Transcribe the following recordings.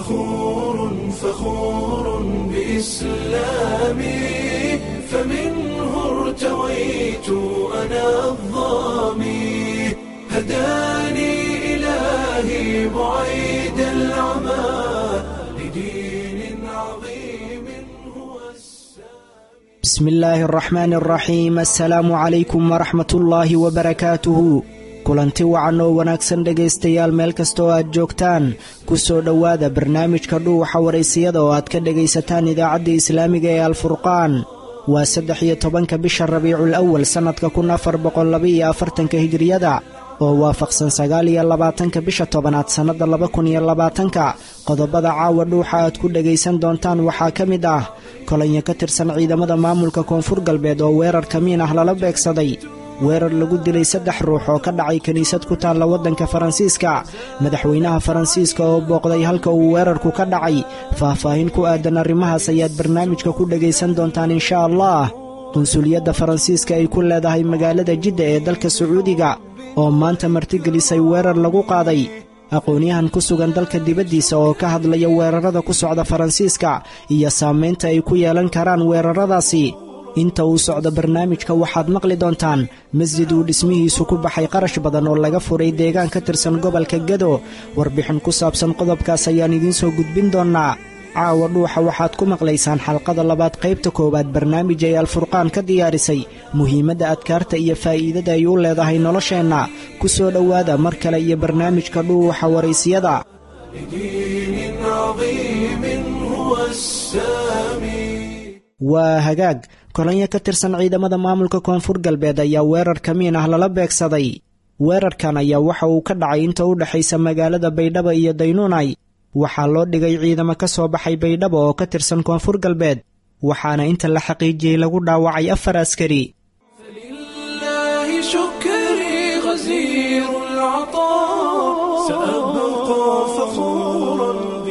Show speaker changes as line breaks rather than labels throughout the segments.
فخور فخور بإسلامي فمنه ارتويت أنا الظامي هداني إلهي بعيد العمى لدين عظيم هو السامي
بسم الله الرحمن الرحيم assalaamu calaykum waraxmat ullaahi wabarakaatuhu kulanti wacan oo wanaagsan dhegaystayaal meel kasta oo aad joogtaan ku soo dhowaada barnaamijka dhuuxa waraysiyada oo aad ka dhegaysataan idaacadda islaamiga ee alfurqaan waa saddex iyo tobanka bisha rabiicul awal sannadka kun afar boqollabaiyo afartanka hijiriyada oo waafaqsan sagaal iyo labaatanka bisha tobanaad sannadda laba kun iyo labaatanka qodobada caawa dhuuxa aad ku dhegaysan doontaan waxaa ka mid ah kolonyo ka tirsan ciidamada maamulka koonfur galbeed oo weerar kamiin ah lala beegsaday weerar lagu dilay saddex ruux oo ka dhacay kiniisad ku taalla waddanka faransiiska madaxweynaha faransiiska oo booqday halka uu weerarku ka dhacay faahfaahin ku aadan arrimahaas ayaad barnaamijka ku dhegaysan doontaan insha allah qunsuliyadda faransiiska ay ku leedahay magaalada jidda ee dalka sacuudiga oo maanta martigelisay weerar lagu qaaday aqoonyahan ku sugan dalka dibaddiisa oo ka hadlaya weerarada ku socda faransiiska iyo saamaynta ay ku yeelan karaan weeraradaasi inta uu socdo barnaamijka waxaad maqli doontaan masjid uu dhismihiisu ku baxay qarash badan oo laga furay deegaan ka tirsan gobolka gado warbixin ku saabsan qodobkaas ayaan idiin soo gudbin doonnaa caawa dhuuxa waxaad ku maqlaysaan xalqada labaad qaybta koowaad barnaamij ay alfurqaan ka diyaarisay muhiimadda adkaarta iyo faa'iidada ay u leedahay nolosheenna ku soo dhowaada mar kale iyo barnaamijka dhuuxa waraysiyada
لدين عظيم هو السامي
waa hagaag kolonyo ka tirsan ciidamada maamulka koonfur galbeed ayaa weerar kamiin ah lala beegsaday weerarkan ayaa waxa uu ka dhacay inta u dhexaysa magaalada baydhabo iyo daynuunay waxaa loo dhigay ciidamo ka soo baxay baydhabo oo ka tirsan koonfur galbeed waxaana inta la xaqiijiyey lagu dhaawacay afar askari
لله شكري غزير العطاء سأبقى فخورا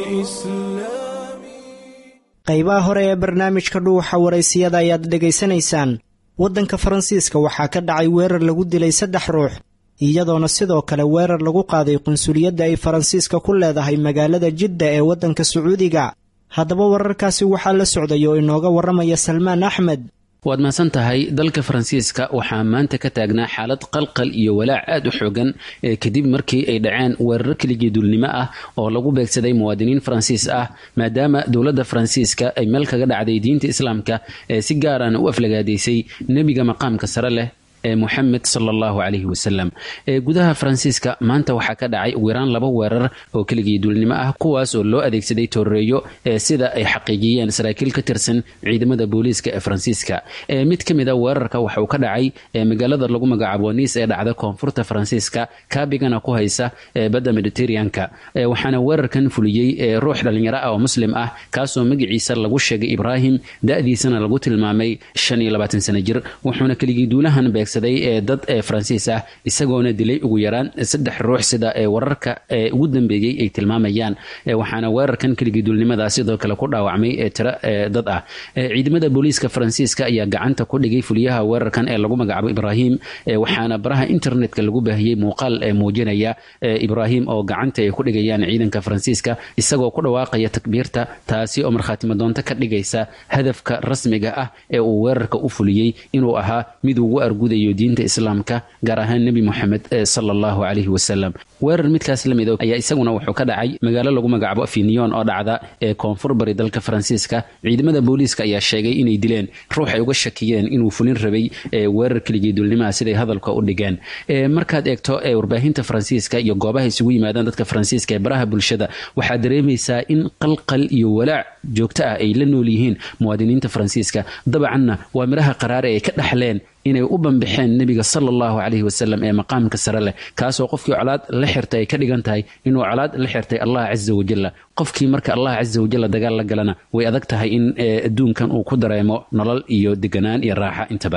بإسلامي
qaybaha hore ee barnaamijka dhuuxa waraysiyada ayaad dhegaysanaysaan waddanka faransiiska waxaa ka dhacay weerar lagu dilay saddex ruux iyadoona sidoo kale weerar lagu qaaday qunsuliyadda ay faransiiska ku leedahay magaalada jidda ee waddanka sacuudiga haddaba wararkaasi waxaa la socday oo inooga warramaya salmaan axmed
waad mahadsan tahay dalka faransiiska waxaa maanta ka taagnaa xaalad qalqal iyo walaac aad u xoogan ee kadib markii ay dhaceen weeraro keligii duulnimo ah oo lagu beegsaday muwaadiniin faransiis ah maadaama dowladda faransiiska ay meel kaga dhacday diinta islaamka ee si gaarana u aflagaadaysay nebiga maqaamka sare leh ee muxamed sala allahu calayhi wasalam ee gudaha faransiiska maanta waxaa ka dhacay ugu yaraan laba weerar oo keligii duulnimo ah kuwaas oo loo adeegsaday tooreeyo ee sida ay xaqiijiyeen saraakiil ka tirsan ciidamada booliiska ee faransiiska ee mid ka mid a weerarka waxa uu ka dhacay ee magaalada lagu magacaabo niis ee dhacda koonfurta faransiiska kaabigana ku haysa ee badda mediterraneanka ee waxaana weerarkan fuliyey ee ruux dhallinyaro ah oo muslim ah kaasoo magaciisa lagu sheegay ibraahim da-diisana lagu tilmaamay shan iyo labaatan sano jir wuxuuna keligii duulahan beegsaday ee dad ee faransiis ah isagoona dilay ugu yaraan saddex ruux sida ee wararka ee ugu dambeeyey ay tilmaamayaan waxaana weerarkan keligii duulnimada sidoo kale ku dhaawacmay ee tiro ee dad ah ciidamada booliiska faransiiska ayaa gacanta ku dhigay fuliyaha weerarkan ee lagu magacaabo ibraahim waxaana baraha internetka lagu baahiyey muuqaal ee muujinaya ibraahim oo gacanta ay ku dhigayaan ciidanka faransiiska isagoo ku dhawaaqaya takbiirta taasi oo markhaatimo doonto ka dhigaysa hadafka rasmiga ah ee uu weerarka u fuliyey inuu ahaa mid ugu argudayo diinta islaamka gaar ahaan nebi moxamed sala allahu calayhi wasalam weerar midkaas la mid ayaa isaguna wuxuu ka dhacay magaalo lagu magacaabo afinion oo dhacda ee koonfur bari dalka faransiiska ciidamada booliiska ayaa sheegay inay dileen ruux ay uga shakiyeen inuu fulin rabay weerar keligii duulnimaha siday hadalka u dhigeen markaad eegto warbaahinta faransiiska iyo goobaha isugu yimaadaan dadka faransiiska ee baraha bulshada waxaad dareemaysaa in qalqal iyo walaac joogto ah ay la nool yihiin muwaadiniinta faransiiska dabcanna waa midhaha qaraare ay ka dhaxleen inay u bambixeen nebiga sala allahu calayhi wasalam ee maqaamka sare leh kaasoo qofkii colaad la xirtay ay ka dhigan tahay inuu colaad la xirtay allah casa wajalla qofkii marka allah casa wajalla dagaal la galana way adag tahay in adduunkan uu ku dareemo nolol iyo deganaan iyo raaxa intaba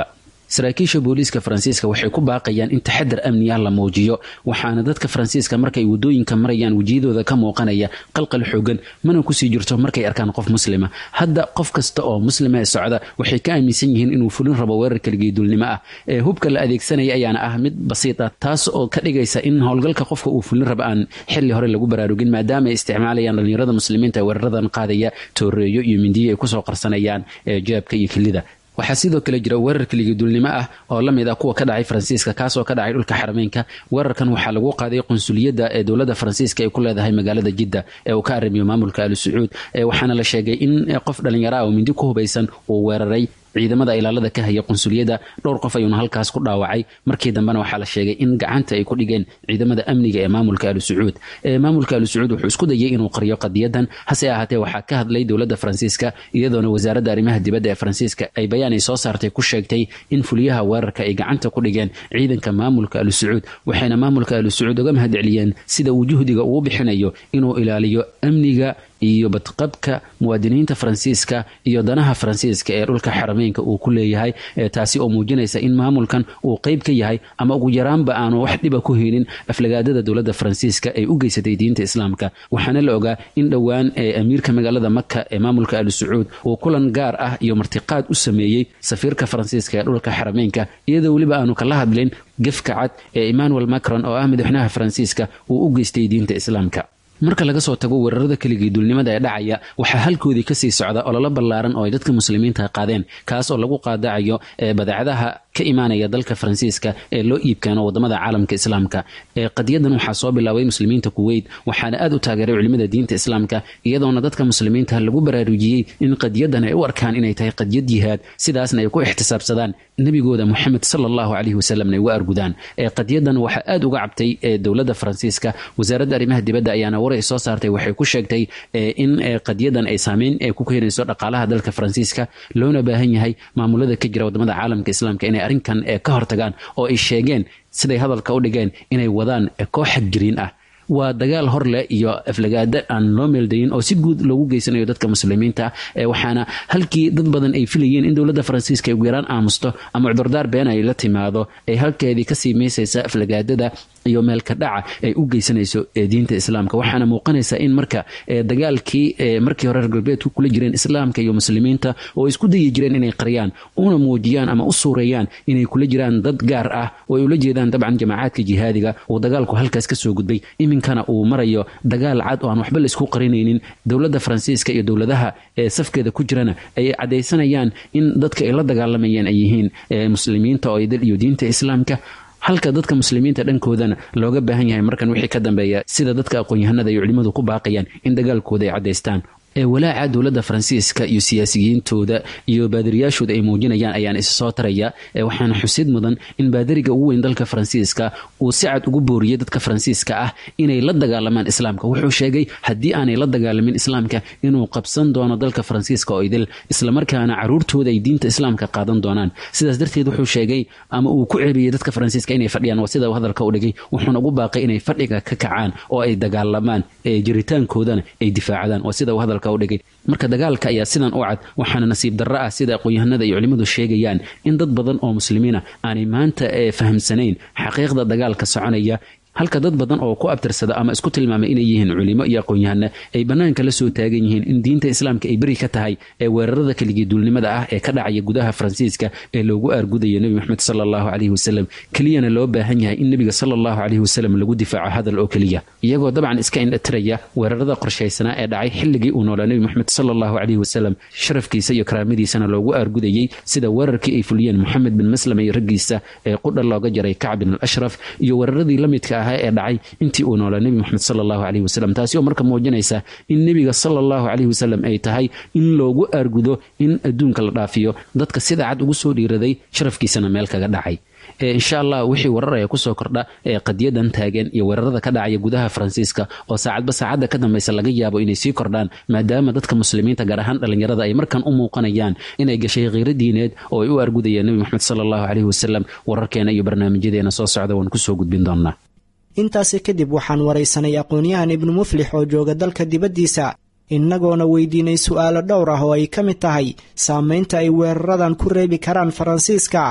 saraakiisha booliiska faransiiska waxay ku baaqayaan in taxadar amni ah la muujiyo waxaana dadka faransiiska markay wadooyinka marayaan wejiyadooda ka muuqanaya qalqal xoogan mana kusii jirto markay arkaan qof muslima hadda qof kasta oo muslima ee socda waxay ka aaminsan yihiin inuu fulin rabo weerar keligeedulnimo ah ee hubka la adeegsanaya ayaana ah mid basiid ah taas oo ka dhigaysa in howlgalka qofka uu fulin raba aan xili hore lagu baraarugin maadaama ay isticmaalayaan dhalinyarada muslimiinta ee weeraradan qaadaya tooreeyo iyo mindiyo ay kusoo qarsanayaan jeebka iyo kilida waxaa sidoo kale jira weerar keligiduulnimo ah oo la mid ah kuwa ka dhacay faransiiska kaasoo ka dhacay dhulka xarameynka weerarkan waxaa lagu qaaday qunsuliyadda ee dowladda faransiiska ay ku leedahay magaalada jidda ee uu ka arrimiyo maamulka ali sacuud waxaana la sheegay in qof dhalinyaro ah oo mindi ku hubaysan uu weeraray ciidamada ilaalada ka haya qunsuliyadda dhowr qof ayuuna halkaas ku dhaawacay markii dambena waxaa la sheegay in gacanta ay ku dhigeen ciidamada amniga ee maamulka ali sacuud maamulka ali sacuud wuxuu isku dayay inuu qariyo qadiyadan hase ahaatee waxaa ka hadlay dowladda faransiiska iyadoona wasaaradda arrimaha dibadda ee faransiiska ay bayaan ay soo saartay ku sheegtay in fuliyaha weerarka ay gacanta ku dhigeen ciidanka maamulka ali sacuud waxayna maamulka ali sacuud uga mahadceliyeen sida uu juhdiga uu bixinayo inuu ilaaliyo amniga iyo badqabka muwaadiniinta faransiiska iyo danaha faransiiska ee dhulka xarameynka uu ku leeyahay taasi oo muujinaysa in maamulkan uu qeyb ka yahay ama ugu yaraanba aanu wax dhiba ku helin aflagaadada dowladda faransiiska ay u geysatay diinta islaamka waxaana la ogaa in dhowaan amiirka magaalada maka ee maamulka ali sacuud uu kulan gaar ah iyo martiqaad u sameeyey safiirka faransiiska ee dhulka xarameynka iyadoo weliba aanu kala hadlin gefka cad ee emmanuel macron oo ah madaxweynaha faransiiska uu u geystay diinta islaamka marka laga soo tago weerarada keligii duulnimada ee dhacaya waxaa halkoodii kasii socda ololo ballaaran oo ay dadka muslimiinta qaadeen kaas oo lagu qaadacayo badeecadaha ka imaanaya dalka faransiiska ee loo iibkeeno wadamada caalamka islaamka qadiyadan waxaa soo bilaabay muslimiinta kuweyt waxaana aad u taageeray culimada diinta islaamka iyadoona dadka muslimiinta lagu baraarujiyey in qadiyadan ay u arkaan inay tahay qadiyad jihaad sidaasna ay ku ixtisaabsadaan nebigooda moxamed sala allahu caleyhi wasalamna ay uga argudaan qadiyadan waxaa aad uga cabtay dowladda faransiiska wasaaradda arrimaha dibadda ayaana war ay soo saartay waxay ku sheegtay in qadiyadan ay saameyn ku keenayso dhaqaalaha dalka faransiiska loona baahan yahay maamulada ka jira wadamada caalamka islaamka inay arrinkan ka hortagaan oo ay sheegeen siday hadalka u dhigeen inay wadaan koox xagjiriin ah waa dagaal hor leh iyo aflagaada aan loo meeldayin oo si guud loogu geysanayo dadka muslimiinta waxaana halkii dad badan ay filayeen in dowladda faransiiska ay ugu yaraan aamusto ama cudurdaar been ay la timaado ay halkeedii kasii meysaysa aflagaadada iyo meelka dhaca ay u geysanayso diinta islaamka waxaana muuqanaysa in marka dagaalkii markii hore reer galbeedku kula jireen islaamka iyo muslimiinta oo isku dayi jireen inay qariyaan una muujiyaan ama u suureeyaan inay kula jiraan dad gaar ah oo ay ula jeedaan dabcan jamaacaadka jihaadiga uu dagaalku halkaas kasoo gudbay iminkana uu marayo dagaal cad oo aan waxba laisku qarinaynin dowladda faransiiska iyo dowladaha safkeeda ku jirana ay cadaysanayaan in dadka ay la dagaalamayeen ay yihiin muslimiinta oo idil iyo diinta islaamka halka dadka muslimiinta dhankoodana looga baahan yahay markan wixii ka dambeeya sida dadka aqoon-yahanada iyo culimmadu ku baaqayaan in dagaalkooda ay caddaystaan ee walaaca dowladda faransiiska iyo siyaasiyiintooda iyo baadiriyaashooda ay muujinayaan ayaan isa soo taraya waxaana xusid mudan in baadiriga ugu weyn dalka faransiiska uu si cad ugu booriyey dadka faransiiska ah inay la dagaalamaan islaamka wuxuu sheegay haddii aanay la dagaalamin islaamka inuu qabsan doono dalka faransiiska oo idil islamarkaana caruurtooda ay diinta islaamka qaadan doonaan sidaas darteed wuxuu sheegay ama uu ku ceebiyey dadka faransiiska inay fadhiyaan waa sida uu hadalka u dhigay wuxuuna ugu baaqay inay fadhiga ka kacaan oo ay dagaalamaan jiritaankoodana ay difaacdaan waa sida uu hadalka udhigay marka dagaalka ayaa sidan u cad waxaana nasiib darro ah sida aqoon-yahanada iyo culimmadu sheegayaan in dad badan oo muslimiina aanay maanta fahamsanayn xaqiiqda dagaalka soconaya halka dad badan oo ku abtirsada ama isku tilmaamay inay yihiin culimo iyo aqoon-yahano ay bannaanka la soo taagan yihiin in diinta islaamka ay beri ka tahay ee weerarada keligii duulnimada ah ee ka dhacaya gudaha faransiiska ee loogu aargudayo nebi moxamed sala allahu caleyhi wasalam keliyana loo baahan yahay in nebiga sala allahu caleyhi wasalam lagu difaaco hadal oo keliya iyagoo dabcan iska indhatiraya weerarada qorshaysanaa ee dhacay xilligii uu noolaa nebi moxamed sala allahu caleyhi wasalam sharafkiisa iyo karaamadiisana loogu aargudayey sida weerarkii ay fuliyeen moxamed bin maslama iyo raggiisa ee qudha looga jaray kacb bin al ashraf iyo weeraradii la midka ah ee dhacay intii uu noolaa nebi moxamed sala allahu caleyhi wasalam taasi oo marka muujinaysa in nebiga sala allahu caleyhi wasalam ay tahay in loogu aargudo in adduunka la dhaafiyo dadka sida cad ugu soo dhiiraday sharafkiisana meel kaga dhacay insha allah wixii warar aya kusoo kordha ee qadiyadan taagan iyo weerarada ka dhacaya gudaha faransiiska oo saacadba saacadda ka dambaysa laga yaabo inay sii kordhaan maadaama dadka muslimiinta gaar ahaan dhallinyarada ay markan u muuqanayaan inay gashay khiiro diineed oo ay u argudayeen nebi moxamed sala allahu caleyhi wasalam wararkeena iyo barnaamijyadeena soo socda waan kusoo gudbin doonaa
intaasi kadib waxaan waraysanay aqoon-yahan ibnu muflix oo jooga dalka dibaddiisa innagoona weydiinay su'aalo dhowr ah oo ay ka mid tahay saamaynta ay weeraradan ku reebi karaan faransiiska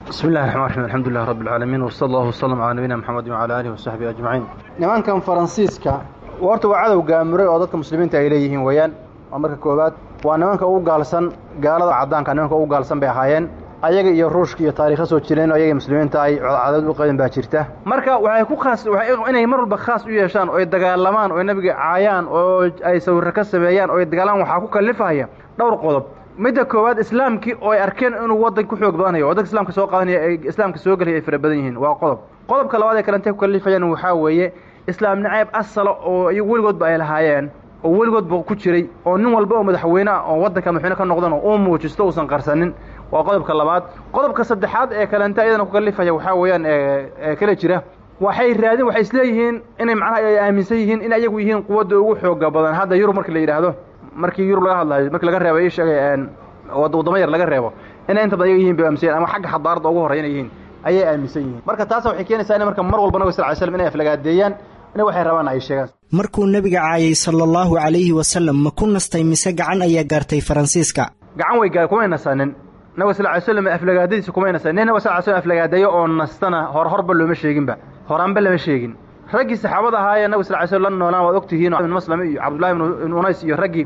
bismi illahi raxmaan raxiim alxamdulilah rabbi alcaalamiin wsala allahu wasalam calaa nabiyina maxamedi wacala aalihi wasaxbihi ajmaciin nimankan faransiiska horta waa cadow gaamuray oo dadka muslimiinta ay leeyihiin weeyaan waa marka koowaad waa nimanka ugu gaalsan gaalada caddaanka nimanka ugu gaalsan bay ahaayeen ayaga iyo ruushka iyo taariikha soo jireen oo ayaga muslimiinta ay cadad u qaban baa jirta marka waxay ku khaas inay mar walba khaas u yeeshaan oo ay dagaalamaan oo nabiga caayaan oo ay sawirro ka sameeyaan oo ay dagaalamaan waxaa ku kallifahaya dhowr qodob midda koowaad islaamkii oo ay arkeen inuu waddan ku xoog badanayo oo dadka islaamka soo qaadanaya ay islaamka soo gelaya ay fara badan yihiin waa qodob qodobka labaad ee kalentay ku kallifayaan waxaa weeye islaam nacayb asala oo iyagu weligoodba ay lahaayeen oo weligoodba ku jiray oo nin walba oo madaxweyne ah oo waddanka madaxweyne ka noqdan oo uu muujisto uusan qarsanin waa qodobka labaad qodobka saddexaad ee kalenta iyadana ku kallifaya waxaa weeyaan ee kala jira waxay raadin waxay isleeyihiin inay macnaha ay aaminsan yihiin in ayagu yihiin quwadda ugu xooga badan hadda yurub marka la yidhaahdo markii yurub laga hadlayo markii laga reebo ii sheegay waddamo yar laga reebo inay inta badan ayaga yihin bay aaminsan ama xagga xadaaradda ugu horreya inay yihiin ayay aaminsan yihiin marka taasa waxay keenaysaa in marka mar walba nabig sal ly slam inay aflagaadeeyaan inay waxay rabaan ay sheegaan
markuu nebiga caayay sala allahu calayhi wasalam ma ku nastay mise gacan ayaa gaartay faransiiska
gacan way gaar kumay nasanin nabig sal ly slam aflagaadadiisa kumay nasanin nin nabig sal ly slam aflagaadeeyo oo nastana hor horba looma sheeginba horaanba lama sheegin raggii saxaabada ahaayee nabig sal ly slam la noolaan waad ogtihiin ibn maslame iyo cabdullahi ibn unays iyo raggii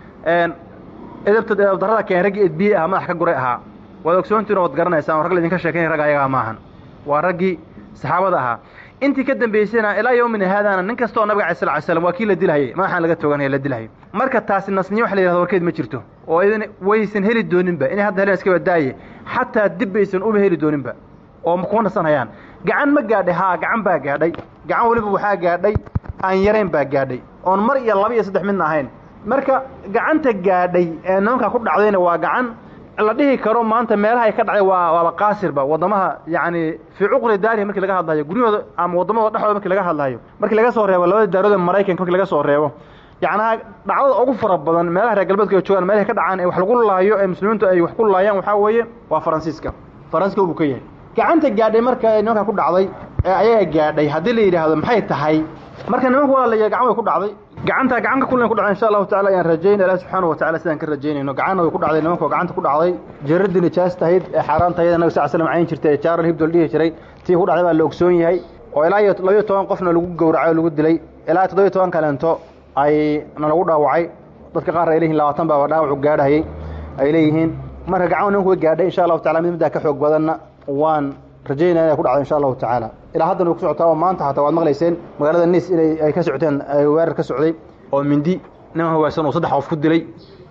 edabta edabdarrada keen raggii edbiye ah madax ka guray ahaa waad ogsoontihin waad garanaysaan rag laydinka sheekaynay rag ayagaa maahan waa raggii saxaabada ahaa intii ka dambaysayna ilaa yowmina haadaana nin kasta oo nabiga alay sal ly slam waa kii la dilahayay madaxaan laga tooganaya la dilahayay marka taasi nasniyo wax la yihahdo warkeed ma jirto oo idin waysan heli dooninba inay hadda heleen iska badaaye xataa dib baysan uba heli dooninba oo kuma nasanhayaan gacan ma gaadhay haa gacan baa gaadhay gacan weliba waxaa gaadhay aan yarayn baa gaadhay oon mar iyo laba iyo saddex midna ahayn marka gacanta gaadhay ee nimankaa ku dhacdayna waa gacan la dhihi karo maanta meelaha ay ka dhacday waa waaba qaasirba waddamaha yacni fii cuqli daarihi markii laga hadlayo guryahooda ama waddamadooda dhexdooda markii laga hadlayo markii laga soo reebo labada daarooda maraykanka markii laga soo reebo yacnaha dhacdada ugu fara badan meelaha reer galbeedka ay joogaan meelahay ka dhacaan ee wax lagu laayo ee muslimiintu ay wax ku laayaan waxaa weeye waa faransiiska faransiska buu ka yahay gacanta gaadhay marka nimankaa ku dhacday ee ayaga gaadhay haddii la yidhaahdo maxay tahay marka nimanku waa la gacan way ku dhacday gacanta gacanka kulen ku dhacday insha allahu tacala ayaan rajaynay ilahi subxaana wa tacala sidaan ka rajaynayno gacanna way ku dhacday nimanka gacanta ku dhacday jaradii nijaas tahayd ee xaaraan tahayda nabi sal slam cayn jirtay ee jaaral hibdol dhihi jiray tii ku dhacday baa la ogsoon yahay oo ilaa iyo labayo toban qofna lagu gowracay oo lagu dilay ilaa toddobiyo toban kaleento ay na lagu dhaawacay dadka qaar ay leeyihin labaatan baaba dhaawacu gaadhayay ay leeyihiin marka gacan nimanku way gaadhay insha allahu tacala mid middaa ka xoog badanna waan rajaynaya inay ku dhacdo insha allahu tacaala ilaa haddana way ku socotaa oo maanta hataa waad maqlayseen magaalada niis inay ay ka socoteen weerar ka socday oo mindi nin hawaasan oo saddex qof ku dilay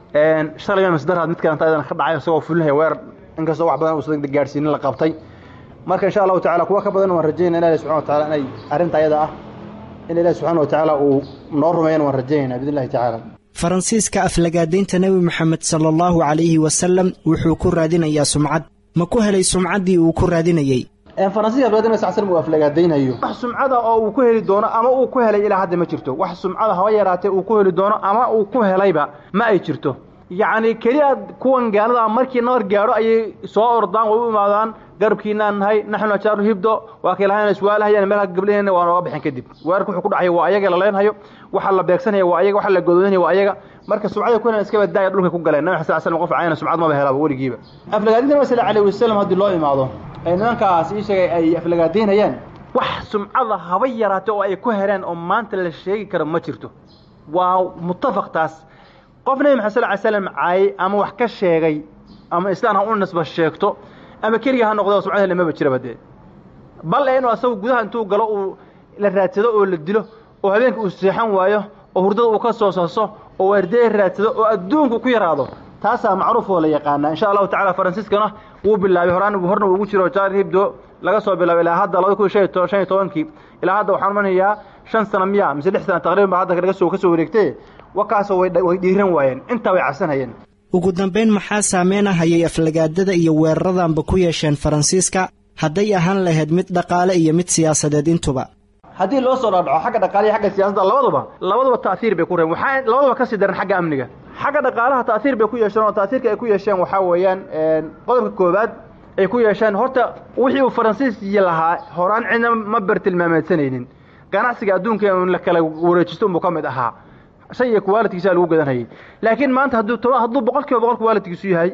shalay masdaraad mid kalenta ayadana ka dhacay isagoo fulinaya weerar inkastoo wax badan uusan gaadhsiinin la qabtay marka insha allahu tacala kuwa ka badan waan rajaynaya ilahi subxana wa tacala inay arrinta ayada ah in ilahi subxaana wa tacaala uu noo rumeeyana waan rajaynayna biidn illahi tacaala
faransiiska aflagaadaynta nebi moxamed sala allahu calayhi wasalam wuxuu ku raadinayaa sumcad ma ku helay sumcaddii uu ku raadinayey
faransiiska aflagaadayn sal slam uu aflagaadaynayo wax sumcada oo uu ku heli doono ama uu ku helay ilaa hadda ma jirto wax sumcada haba yaraatee uu ku heli doono ama uu ku helayba ma ay jirto yacni keliya kuwan gaalada markii nabar gaadho ayay soo ordaan way u imaadaan garabkiinaan nahay naxnu ajaaru hibdo waa kay lahayn iswaalahayaan meelaha gabdhaheenna waa nooga bixin kadib weerarka wuxuu ku dhacay waa ayaga la leenhayo waxa la beegsanaya waa ayaga waxa la godoonaya waa ayaga marka sumcada ku helan iska badaaya dhulka ku galeen nabi xasan slam qof cayna sumcad maba helaba weligiiba aflagaadinta nabi sal alayhi wasalam haddii loo imaado ay nimankaas ii sheegay ay aflagaadaynayaan wax sumcada haba yaraate oo ay ku heleen oo maanta la sheegi karo ma jirto waa muttafaq taas qof nebi maxamed sal ly slam caayay ama wax ka sheegay ama islaan ha u nisba sheegto ama keliga ha noqdo sumcad hele maba jiraba dee bal ee inuu asagu gudaha intuu galo uu la raadsado oo la dilo oo habeenka uu seexan waayo oo hurdada uu ka soo saso oo waardeey raadsado oo adduunku ku yaraado taasaa macruuf oo la yaqaanaa insha allahu tacala faransiiskana wuu bilaabay horaan horna uu ugu jiro jaari hibdo laga soo bilaabay ilaa hadda labada kun shan iyo tobankii ilaa hadda waxaan umanayaa shan sana miya mise lix sana taqriban ba hadda laga soo ka soo wareegtay wakaasoo way dhiiran waayeen intaa way cabsanayeen
ugu dambayn maxaa saameynahayay aflagaadada iyo weeraradanba ku yeesheen faransiiska hadday ahaan lahayd mid dhaqaale iyo mid siyaasadeed intuba
haddii loo soo dhaadhaco xagga dhaqaale iyo xagga siyaasadda labaduba labaduba ta'hiir bay ku reeben waxaa labaduba kasii daran xagga amniga xagga dhaqaalaha ta'hiir bay ku yeesheen oo ta'hiirka ay ku yeesheen waxaa weeyaan qodobka koowaad ay ku yeesheen horta wixii uu faransiiskii lahaa horaan cidna ma bartilmaameedsanaynin ganacsiga adduunka in la kala wareejisto unbuu ka mid ahaa shay iyo qualitigiisa lagu gadanhayay laakiin maanta hadduu hadduu boqol kiiba boqol qualitigiisu yahay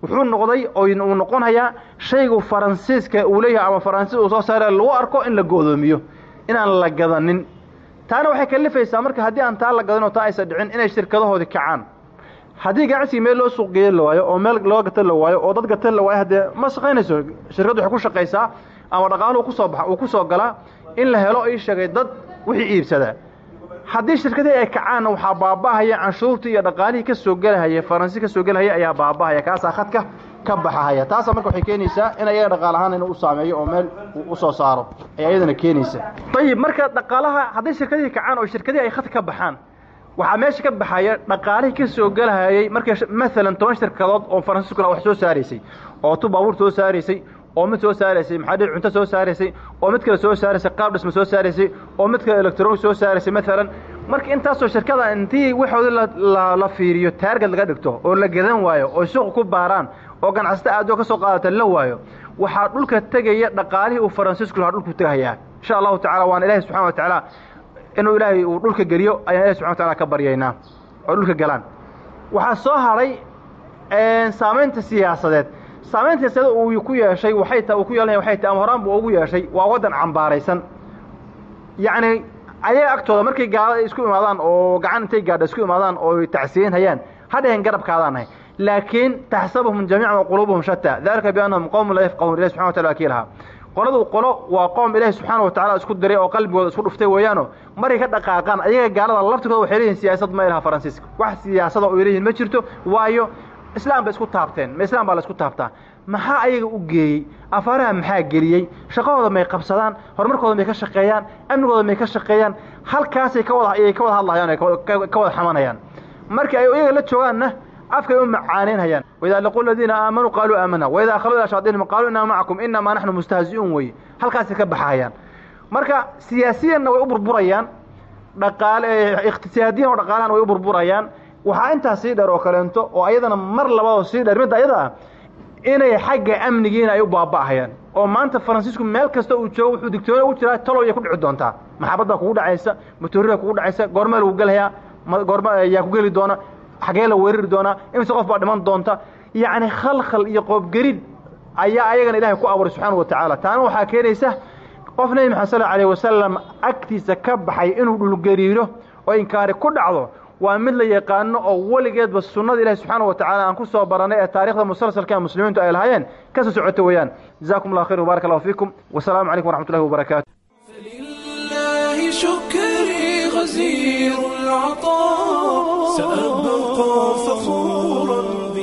wuxuu noqday uu noqonayaa shaygu faransiiska uu leeyahay ama faransiis uu soo saara lagu arko in la go'doomiyo inaan la gadanin taana waxay kalifaysaa marka haddii aan taa la gadan oo taa aysan dhicin inay shirkadahoodii kacaan haddii ganacsigii meel loo suuq geeya la waayo oo meel loo gata la waayo oo dad gata la waayo haddee ma shaqaynayso shirkaddu waxay ku shaqaysaa ama dhaqaaluhu kusoo baxa uu ku soo galaa in la helo ii sheegay dad wixii iibsadaa haddii shirkadihii ay kacaanna waxaa baaba'ahaya canshuurtii iyo dhaqaalihii ka soo gelahaya faransi ka soo gelahaya ayaa baaba'ahaya kaasaa khadka ka baxahaya taasa marka waxay keenaysaa in ayaga dhaqaal ahaan inuu u saameeyo oo meel uu u soo saaro ay ayadana keenaysa ayib marka dhaqaalaha hadday shirkadihii kacaan oo shirkadihii ay khadka ka baxaan waxaa meesha ka baxaya dhaqaalihii ka soo gelahayay markay maalan toban shirkadood oo faransiisku wax soo saaraysay oo tu baabuur soo saaraysay oo mid soo saaraysay maxaa dhihi cunto soo saaraysay oo mid kale soo saaraysay qaab dhisma soo saaraysay oo mid kale electronic soo saaraysay maalan marka intaasoo shirkada intii waxoodii la fiiriyo taarget laga dhigto oo la gadan waayo oo suuqa ku baaraan oo ganacsata aadoo ka soo qaadata la waayo waxaa dhulka tegaya dhaqaalihii uu faransiisku lahaa dhulku tegayaa insha allahu tacala waana ilaahay subxana wa tacaala inuu ilaahay uu dhulka geliyo ayaan ilahi subxana wa tacala ka baryaynaa oo dhulka galaan waxaa soo hadhay saamaynta siyaasadeed saamaynta siyaasadeed uu ku yeeshay waxay ta uu ku yeelanaya waxay tahay ama horaan buu ugu yeeshay waa waddan cambaaraysan yacni ayaga agtooda markay gaalada isku imaadaan oo gacan intay gaadha isku imaadaan oo tacsiyin hayaan ha dhehen garabkaadaan nahay laakiin taxsabuhum jamiican wa quluubuhum shataa dalika biannahum qowmun laa yafqahuun ilahi subxana wa tacala kii lahaa qoladu qolo waa qoom ilaahi subxaana wa tacala isku diray oo qalbigooda isku dhuftay weeyaano markay ka dhaqaaqaan ayaga gaalada laftirkooda waxay leeyihin siyaasad ma ilaha faransiiska wax siyaasada oo ay leeyihin ma jirto waayo islaam bay isku taabteen ma islaam baa la isku taabtaa maxaa ayaga u geeyey afaaraha maxaa geliyey shaqahooda may qabsadaan horumarkooda may ka shaqeeyaan amnigooda may ka shaqeeyaan halkaasay ka wada ayay ka wada hadlayaan ay ka wada xamanayaan markii ay iyaga la joogaanna afkay u macaanaynhayaan waidaa laquu aladiina aamanuu qaaluu aamana waidaa khaluu ilaa shayaadiinihim qaaluu innaa macakum inamaa naxnu mustahzi'uun weye halkaasay ka baxahayaan marka siyaasiyanna way u burburayaan dhaqaale iqtisaadiyan oo dhaqaalahan way u burburayaan waxaa intaas sii dheer oo kaleento oo ayadana mar labadoo sii dheer midda ayada ah inay xagga amnigiina ay u baaba'ahayaan oo maanta faransiisku meel kasta uu joogo wuxuu digtoona u jiraa talow yay ku dhici doontaa maxabad baa kugu dhacaysa matoorida kugu dhacaysa goormee lagu gelhayaa goorme yaa ku geli doona xagee la weerari doonaa imise qof baa dhiman doonta yacni khalkhal iyo qoobgerid ayaa ayagana ilaahay ku abuuray subxaana wa tacaala taana waxaa keenaysa qof nebi maxamed sal alayh wasalam agtiisa ka baxay inuu dhulgariiro oo inkaari ku dhacdo waa mid la yaqaano oo weligeedba sunnada ilahi subxaana wa tacala aan ku soo barannay ee taarikhda musalsalka muslimiintu ay lahaayeen ka soo socota weeyaan jazakum allah khayr wbarak allahu fiikum wasalaamu calaykum waraxmat ullahi wabarakaatu
فلله شكري غزير العطاء سأبقى فخورا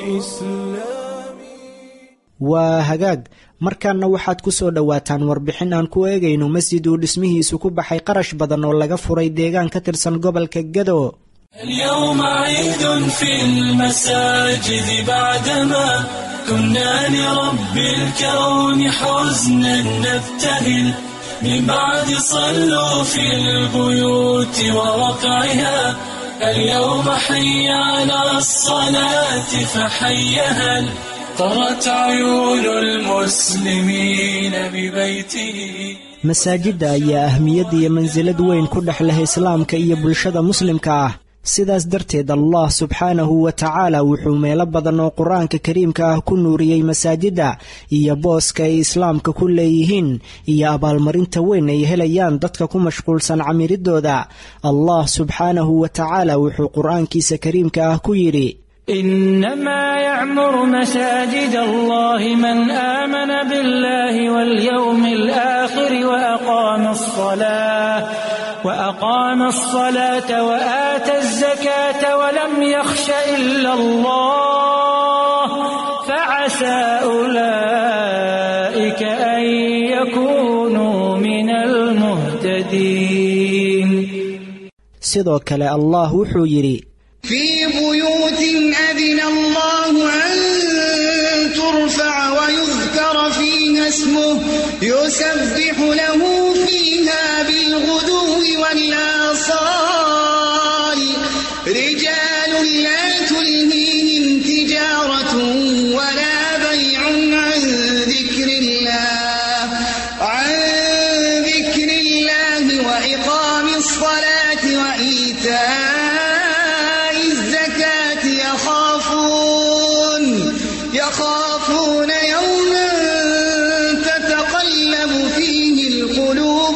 بإسلامي
waa hagaag markaana waxaad ku soo dhowaataan warbixin aan ku eegayno masjid uu dhismihiisu ku baxay qarash badan oo laga furay deegaan ka tirsan gobolka gado
اليوم عيد في المساجد بعدما كنا لرب الكون حزنا نبتهل من بعد صلوا في البيوت ووقعها اليوم حي على الصلاة فحيها طرت عيون المسلمين ببيته
masaajidda ayaa ahmiyad iyo mansilad weyn ku dhex leh islaamka iyo bulshada muslimka ah sidaas darteed allah subxaanahu wa tacaala wuxuu meelo badan oo qur-aanka kariimka ah ku nuuriyey masaajidda iyo booska ay islaamka ku leeyihiin iyo abaalmarinta weyn ay helayaan dadka ku mashquulsan camiridooda allah subxaanahu wa tacaala wuxuu qur-aankiisa kariimka ah ku yidhi
إنما يعمر مساجد الله من آمن بالله واليوم الآخر وأقام الصلاة وأقام الصلاة وآتى الزكاة ولم يخش إلا الله فعسى أولئك أن يكونوا من المهتدين
sidoo kale allah wuxuu yidhi
في بيوت أذن الله أن ترفع ويذكر فيها اسمه يسبح له فيها بالغدو والآصال رجال لا تلهيهم تجارة ولا بيع عن ذكر الله عن ذكر الله وإقام الصلاة وإيتاء الزكاة يخافون يخافون يوما تتقلب فيه القلوب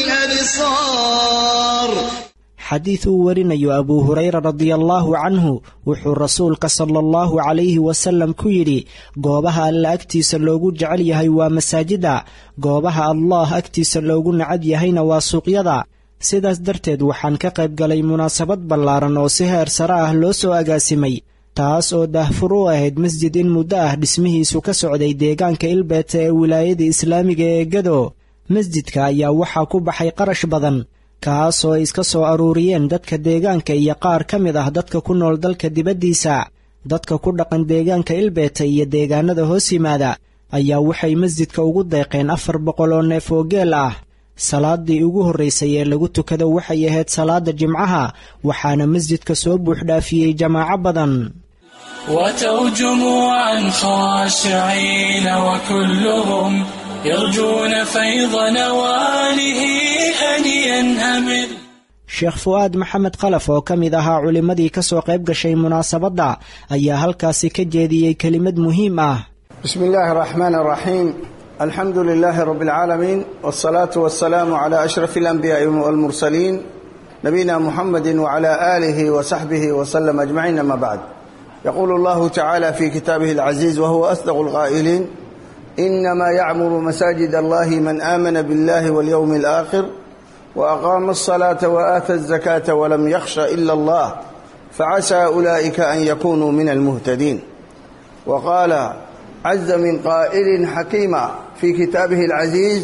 والأبصار
xadiid uu warinayo abuu hurayra radiallaahu canhu wuxuu rasuulka sala allahu calayhi wasalam ku yidhi goobaha alla agtiisa loogu jecel yahay waa masaajida goobaha allah agtiisa loogu nacab yahayna waa suuqyada sidaas darteed waxaan ka qayb galay munaasabad ballaaran oo si heer sare ah loo soo agaasimay taas oo daahfur u ahayd masjid in muddo ah dhismihiisu ka socday deegaanka ilbeeta ee wilaayada islaamiga ee gado masjidka ayaa waxaa ku baxay qarash badan kaas oo ay iska soo aruuriyeen dadka deegaanka iyo qaar ka mid ah dadka ku nool dalka dibaddiisa dadka ku dhaqan deegaanka ilbeeta iyo deegaanada hoos yimaada ayaa waxay masjidka ugu deeqeen afar boqol oo neef oo geel ah salaadii ugu horraysay ee lagu tukado waxay ahayd salaada jimcaha waxaana masjidka soo buuxdhaafiyey jamaaco badan
وتوا جموعا خاشعين وكلهم يرجون فيض نواله هنيا همل
sheekh fu'aad maxamed khalaf oo ka mid ahaa culimmadii ka soo qayb gashay munaasabadda ayaa halkaasi ka jeediyey kelimad muhiim ah
بسم الله الرحمن الرحيم الحمد لله رب العالمين والصلاة والسلام على أشرف الأنبياء والمرسلين نبينا محمد وعلى آله وصحبه وسلم أجمعين أما بعد يقول الله تعالى في كتابه العزيز وهو أصدق القائلين إنما يعمر مساجد الله من آمن بالله واليوم الآخر وأقام الصلاة وآتى الزكاة ولم يخش إلا الله فعسى أولئك أن يكونوا من المهتدين وقال عز من قائل حكيما في كتابه العزيز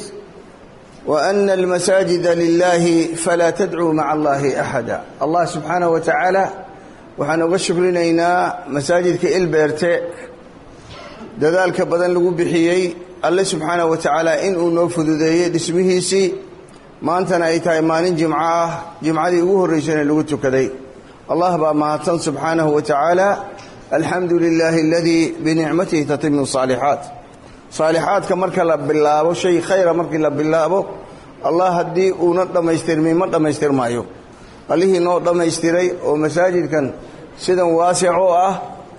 وأن المساجد لله فلا تدعوا مع الله أحدا الله سبحانه وتعالى waxaan uga shukrinaynaa masaajidka ilbeerte dadaalka badan lagu bixiyey alle subxaanahu wa tacaala inuu noo fududeeyey dhismihiisii maantana ay tahay maalin jimco ah jimcadii ugu horraysana lagu tukaday allah baa mahadsan subxaanahu wa tacaala alxamdu lilaahi aladii binicmatihi tatimu saalixaat saalixaadka marka la bilaabo shay khayra markii la bilaabo allah haddii uuna dhammaystirmin ma dhammaystirmaayo allihii noo dhammaystiray oo masaajidkan sidan waasic oo ah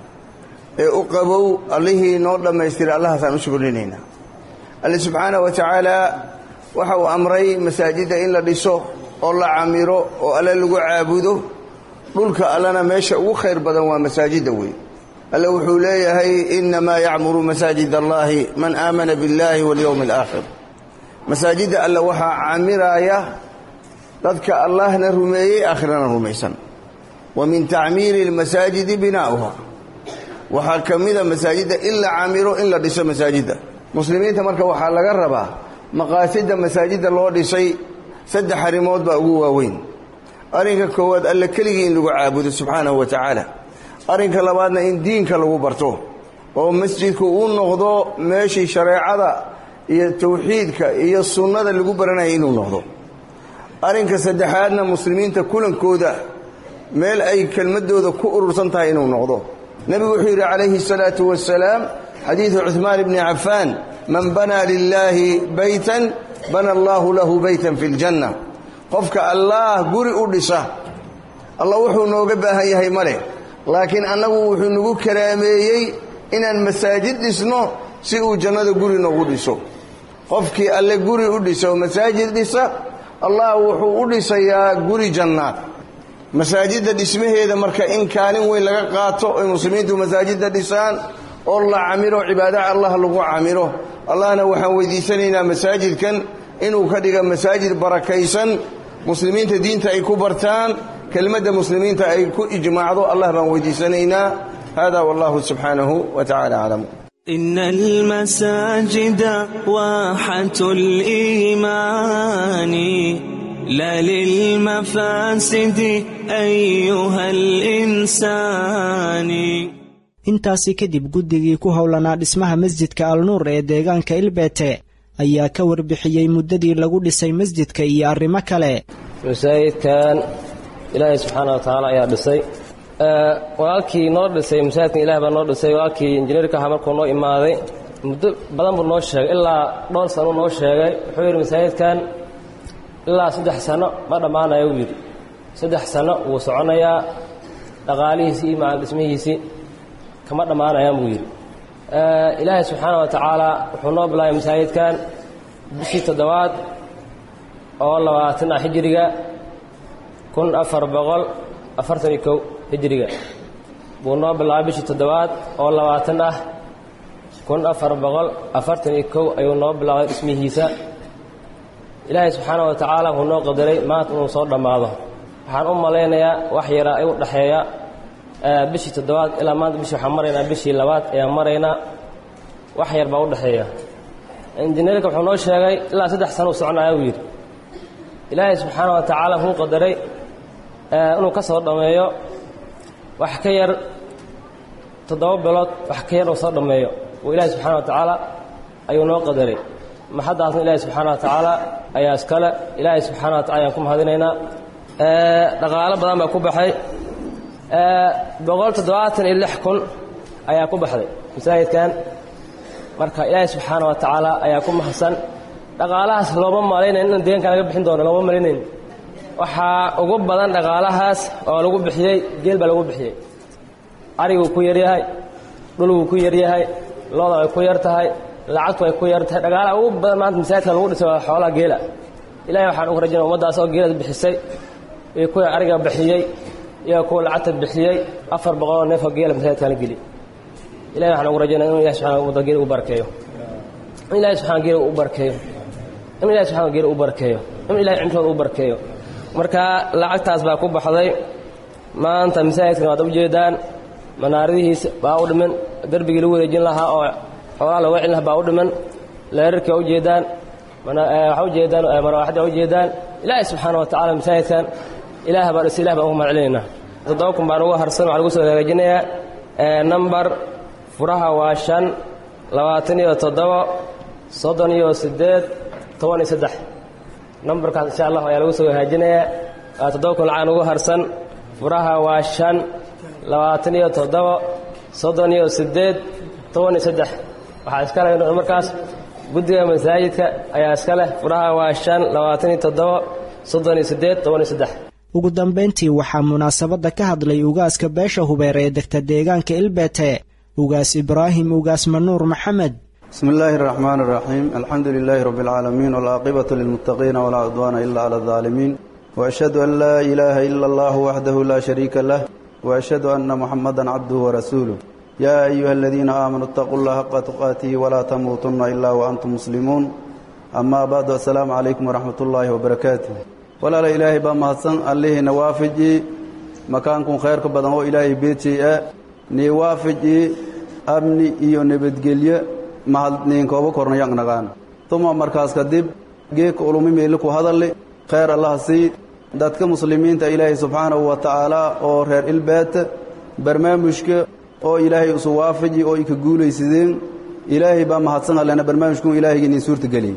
ee u qabow allihii noo dhammaystiray allahaasaan u shukrinaynaa alle subxaanah wa tacaala waxa uu amray masaajidda in la dhiso oo la camiro oo alle lagu caabudo dhulka allena meesha ugu khayr badan waa masaajidda wey alle wuxuu leeyahay innamaa yacmuru masaajid allahi man aamana biاllahi waاlyowmi alaakhir masaajidda alle waxaa camiraaya dadka allahna rumeeyey aakhirana rumaysan wa min tacmiiri اlmasaajidi binaa'uha waxaa ka mida masaajidda in la camiro in la dhiso masaajidda muslimiinta marka waxaa laga rabaa maqaasidda masaajidda loo dhisay saddex arrimood baa ugu waaweyn arrinka koowaad alle keligii in lagu caabudo subxaanahu wa tacaala arrinka labaadna in diinka lagu barto oo masjidku uu noqdo meeshii shareecada iyo tawxiidka iyo sunnada lagu baranayay inuu noqdo arrinka saddexaadna muslimiinta kulankooda meel ay kelmaddooda ku urursan tahay inuu noqdo nebigu wuxuu yidhi calayhi الsalaatu wasalaam xadiidu cuثmaan bni cafaan man banaa lilaahi baytan bana allaahu lahu baytan fi اljanna qofka allaah guri u dhisa allah wuxuu nooga baahan yahay ma leh laakiin annagu wuxuu nagu karaameeyey inaan masaajid dhisno si uu jannada guri noogu dhiso qofkii alle guri u dhisa oo masaajid dhisa allah wuxuu u dhisayaa guri jannaad masaajidda dhismaheeda marka in kaalin weyn laga qaato oy muslimiintu masaajidda dhisaan oo la camiro cibaadaha allah lagu camiro allahna waxaan weydiisanaynaa masaajidkan inuu ka dhiga masaajid barakaysan muslimiinta diinta ay ku bartaan kelmadda muslimiinta ay ku ijmaacdo allah baan weydiisanaynaa hada wallahu subxaanahu wa tacala aclam
إن المساجد واحة الإيمان لا للمفاسد أيها الإنسان
intaasi kadib guddigii ku howlanaa dhismaha masjidka alnuur ee deegaanka ilbeete ayaa ka warbixiyey muddadii lagu dhisay masjidka iyo arrimo kale
masaajidkan ilaahay subxaana wa tacaala ayaa dhisay walaalkii noo dhisay masaajidkan ilaah baa noo dhisay walaalkii injineerka ahaa markuu noo imaaday muddo badan buu noo sheegay ilaa dhowr sano noo sheegay wuxuu yidhi masaajidkan ilaa saddex sano ma dhammaanayo wuu yidhi saddex sano wuu soconayaa dhaqaalihiisii iyo macal dhismihiisii kama dhammaanayaan buu yidhi ilaahay subxaana wa tacaala wuxuu noo bilaabay masaajidkan bishii toddobaad oo labaatan ah hijiriga kun afar boqol afartan iyo kow hijiriga buu noo bilaabay bishii toddobaad oo labaatan ah kun afar boqol afartan iyo kow ayuu noo bilaabay dhismihiisa ilaahay subxaana wa tacaala wuxuu noo qadaray maanta inuu soo dhammaado waxaan u malaynayaa wax yara u dhexeeya bishii toddobaad ilaa maanta bishii waxaan maraynaa bishii labaad ayaan maraynaa wax yar baa u dhexeeya injineerka wuxuu noo sheegay ilaa saddex sano u soconaya uu yidhi ilaahay subxaana wa tacaala wuxuu qadaray inuu ka soo dhammeeyo wax ka yar toddoba bilood wax ka yar uu soo dhammeeyo uu ilaahay subxana wa tacaala ayuu noo qadaray maxaddaasna ilaahay subxaana wa tacaala ayaa iskale ilaahay subxaana wa tacala ayaan ku mahadinaynaa dhaqaalo badan baa ku baxay boqol toddobaatan iyo lix kun ayaa ku baxday masaajidkan marka ilaahay subxaana wa tacaala ayaa ku mahadsan dhaqaalahaas looma malaynayn in deeganka laga bixin doono looma malaynayn waxaa ugu badan dhaqaalahaas oo lagu bixiyey geel baa lagu bixiyey ariguu ku yaryahay dhulguu ku yaryahay looda way ku yar tahay lacagtu way ku yar tahay dhaqaalaha ugu badan maanta masaajidka lagu dhisay waa xoolaha geela ilahay waxaan ugu rajayna ummaddaas oo geelad bixisay iyo kuwa ariga bixiyey iyo kuwa lacagta bixiyey afar boqoloo neefoo geela masaajidkaan la geli ilahay waxaan ugu rajaynaa inuu ilahi subxana ummadda geela u barkeeyo in ilahay subxana geela u barkeeyo in ilahay subxana geela u barkeeyo in ilahay cimrooda u barkeeyo marka lacagtaas baa ku baxday maanta masaajidkan waad ujeedaan manaaradihiisa baa u dhiman derbigii lagu wareejin lahaa oo xoolaha looga celin lahaa baa u dhiman leerarkii waa ujeedaan waxaa ujeedaan marwaaxadda waa ujeedaan ilaahay subxaana wa tacala masaajidkan ilaah baa dhisa ilah baan ugu mahad celinaynaa toddoba kun baan ugu harsan waxaa lagu soo hagaajinayaa nambar furaha waa shan labaatan iyo toddoba soddon iyo siddeed toban iyo saddex nambarkaas insha allah ayaa lagu soo hagaajinayaa toddoba kun lacaan ugu harsan furaha waa shan labaatan iyo toddoba soddon iyo siddeed toban iyo saddex waxaa iska leh markaas guddiga masaajidka ayaa iska leh furaha waa shan labaatan iyo toddoba soddon iyo siddeed toban iyo saddex
ugu dambayntii waxaa munaasabadda ka hadlay ugaaska beesha hubeer ee degta deegaanka ilbete ugaas ibraahim ugaas manuur maxamed
bismi illaahi araxmaan araxiim alxamdu lilaahi rabbi alcaalamiin walcaaqibatu lilmuttaqiina walaa cudwaana ila cala aldaalimiin waashhadu an laa ilaaha ila allahu waxdahu laa shariika lah waashhadu anna muxamadan cabduhu warasuuluh yaa ayuha aladiina aamanuu itaquu llaha xaqa tuqaatihi walaa tamuutunna ilaa waantum muslimuun amaa bacdu assalaamu calaykum waraxmat ullaahi wabarakaatuh walaala ilaahay baa mahadsan allihiina waafiji makaankun khayrka badan oo ilaahay beejay ah nii waafiji amni iyo nabadgelyo mahad niinkooba kornayaqnaqaan tuma markaas kadib geedka ulumi meeli ku hadalli khayr allaha sii dadka muslimiinta ilaahay subxaanahu wa tacaalaa oo reer ilbeeta barnaamijka oo ilaahay isu waafaji oo ika guulaysadeen ilaahay baa mahadsan allena barnaamijkun ilaahayga inin suurta geliyey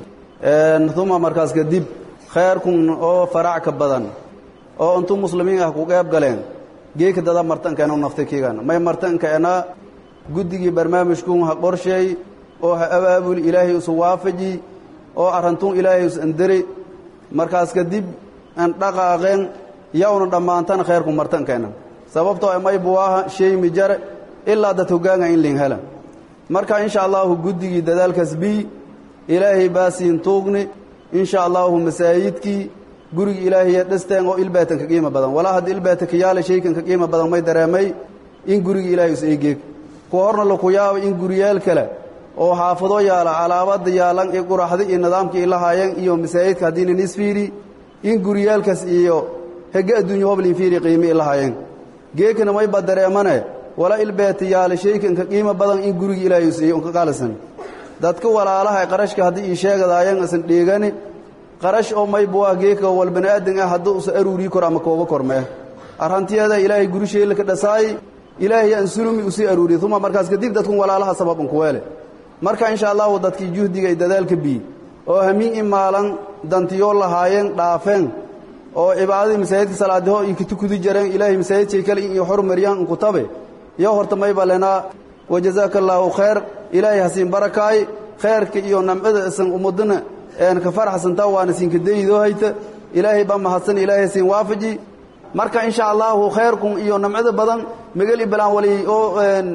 tuma markaas kadib khayrkun oo farac ka badan oo intuu muslimiin ah ku qeyb galeen geeka dada martankeena u naftay kiigan may martankeena guddigii barnaamijkun ha qorsheey oo ha abaabuli ilaahay isu waafaji oo arrantun ilaahay is anderi markaas kadib an dhaqaaqeen yawna dhammaantan khayrku martankeena sababtoo may buwaaha shay mijare ilaa dad hoggaanga in liin hela marka insha allaahu guddigii dadaalkaas bii ilaahay baa siin tuugni insha allaahu masaajidkii gurigi ilaahiya dhisteen oo ilbaatan ka qiimo badan walaa hadda ilbaata ka yaala shaykan ka qiimo badan may dareemay in gurigi ilaahay is eegeeg kuwa horna laku yaabay in guriyaal kale oo xaafado yaala calaabada yaalan iyo quraxda iyo nidaamkii lahaayeen iyo masaajidka haddiina nisfiiri in guriyaalkaas iyo hege adduunya hoblin fiiri qiimi lahaayeen geekana mayba dareemane wala ilbeeta yaala shaykan ka qiimo badan in gurigi ilaahay is eege ka qaalisan dadka walaalaha qarashka haddii ii sheegadaayeen isan dheegani qarash oo maybuwaa geeka wal bani'aadan ah hadduu usa aruurii kor ama kooba kormee arrantiyaada ilaahay gurisheela ka dhasaay ilaahay aan sulumi usii aruuriy uma markaas kadib dadkun walaalaha sababan kuweele marka insha allahu dadkii juhdiga ay dadaalka bii oo hamiin i maalan dantiyoo lahaayeen dhaafeen oo cibaadadii masaajidka salaadiho iyo katukudi jareen ilaahay masaajidkay kale iyo xurmariyaan inkutabe iyo horta mayba lenaa wajazaaka allaahu khayr ilaahay hasiin barakaay khayrka iyo namcada isan ummadana een ka faraxsantaa waana siinka daydoo hayta ilaahay baa mahadsan ilaahay hasiin waafaji marka insha allaahu khayrkun iyo namcada badan magali balaan wali oo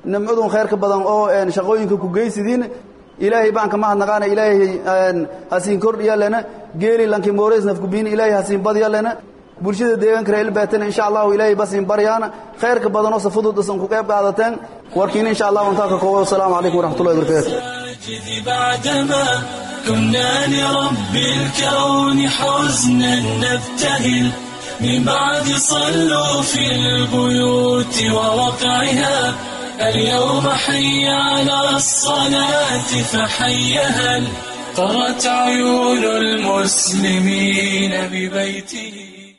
nimcadun khayrka badan oo shaqooyinka ku geysidiin ilaahay baan ka mahadnaqaana ilaahay hasiin kordhiya lena geeli lanki moores nafkubiin ilaahay hasiin badya lena bulshada deegaanka reer ilbaatana insha allahu ilaahay basiin baryaana khayrka badan oo safudud isan ku qayb qaadateen warkiina insha allahu intaa ka koobo wasalaamu calaykum waraxmatullahi wabarakatu
بعدما كنا لرب الكون حزنا نبتهل من بعد صلوا في البيوت ووقعها اليوم حي على الصلاة فحيها قرت عيون المسلمين ببيته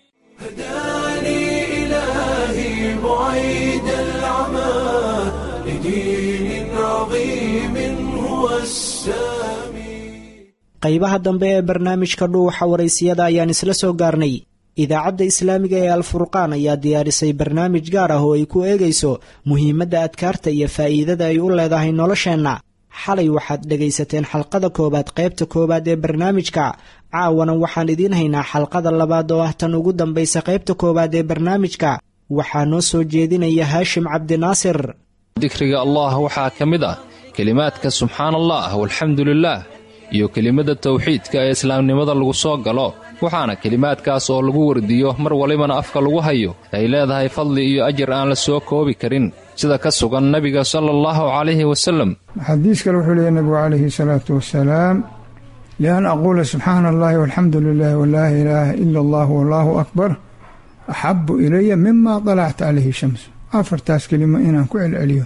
هداني إلهي بعيد العمى لدين عظيم هو السامي
qaybaha dambe ee barnaamijka dhuuxa waraysiyada ayaan isla soo gaarnay idaacadda islaamiga ee alfurqaan ayaa diyaarisay barnaamij gaar ah oo ay ku eegayso muhiimadda adkaarta iyo faa'iidada ay u leedahay nolosheenna xalay waxaad dhegaysateen xalqada koowaad qaybta koowaad ee barnaamijka caawana waxaan idiin haynaa xalqada labaad oo ah tan ugu dambaysa qaybta koowaad ee barnaamijka waxaa noo soo jeedinaya haashim cabdinaasir
dikriga allah waxaa ka mid ah kelimaadka subxaan allah walxamdu lilaah iyo kelimada tawxiidka ee islaamnimada lagu soo galo waxaana kelimaadkaas oo lagu wardiyo mar walibana afka lagu hayo ay leedahay fadli iyo ajar aan la soo koobi karin sida ka sugan nebiga sala allahu calayhi wasalem
xadiis kale wuxuu leeyahy nebigu calayhi salaatu wasalaam lian aquula subxaana allahi walxamdu lilah walaa ilaaha ila allah wallaahu akbar axabu ilaya mima dalacat calayhi shamsu afartaas kelimo inaan ku celceliyo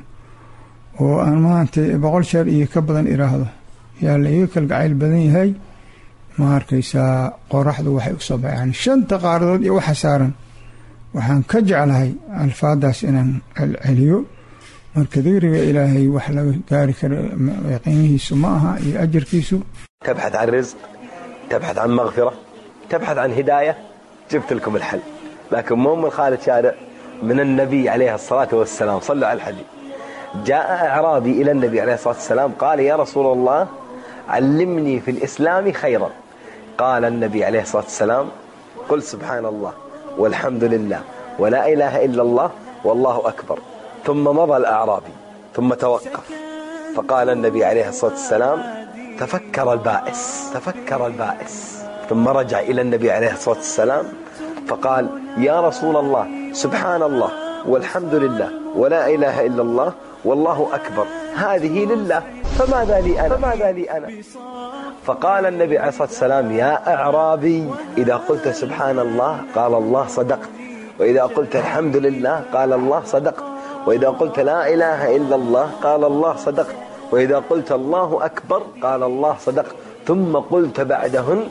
oo aan maanta boqol jeer iyo ka badan iraahdo yaa la iga kalgacayl badan yahay ma arkaysaa qoraxdu waxay usoo baxaan shanta qaaradood iyo waxa saaran waxaan ka jeclahay alfaadaas inaan celceliyo marka dikriga ilaahay wax laga gaari karo qiimihiisu ma aha iyo ajarkiisu
تبحث عن رزق تبحث عن مغفرة تبحث عن هداية جبت لكم الحل لكن مو من خالد شارع من النبي عليه الصلاة والسلام صلوا على الحديث جاء أعرابي إلى النبي عليه الصلاة والسلام قال يا رسول الله علمني في الإسلام خيرا قال النبي عليه الصلاة والسلام قل سبحان الله والحمد لله ولا إله إلا الله والله أكبر ثم مضى الأعرابي ثم توقف فقال النبي عليه الصلاة والسلام تفكر البائس تفكر البائس ثم رجع إلى النبي عليه الصلاة والسلام فقال يا رسول الله سبحان الله والحمد لله ولا إله إلا الله والله أكبر هذه لله فماذا لي أنا فماذا لي أنا فقال النبي عليه الصلاة والسلام يا أعرابي إذا قلت سبحان الله قال الله صدقت وإذا قلت الحمد لله قال الله صدقت وإذا قلت لا إله إلا الله قال الله صدقت وإذا قلت الله أكبر قال الله صدقت ثم قلت بعدهن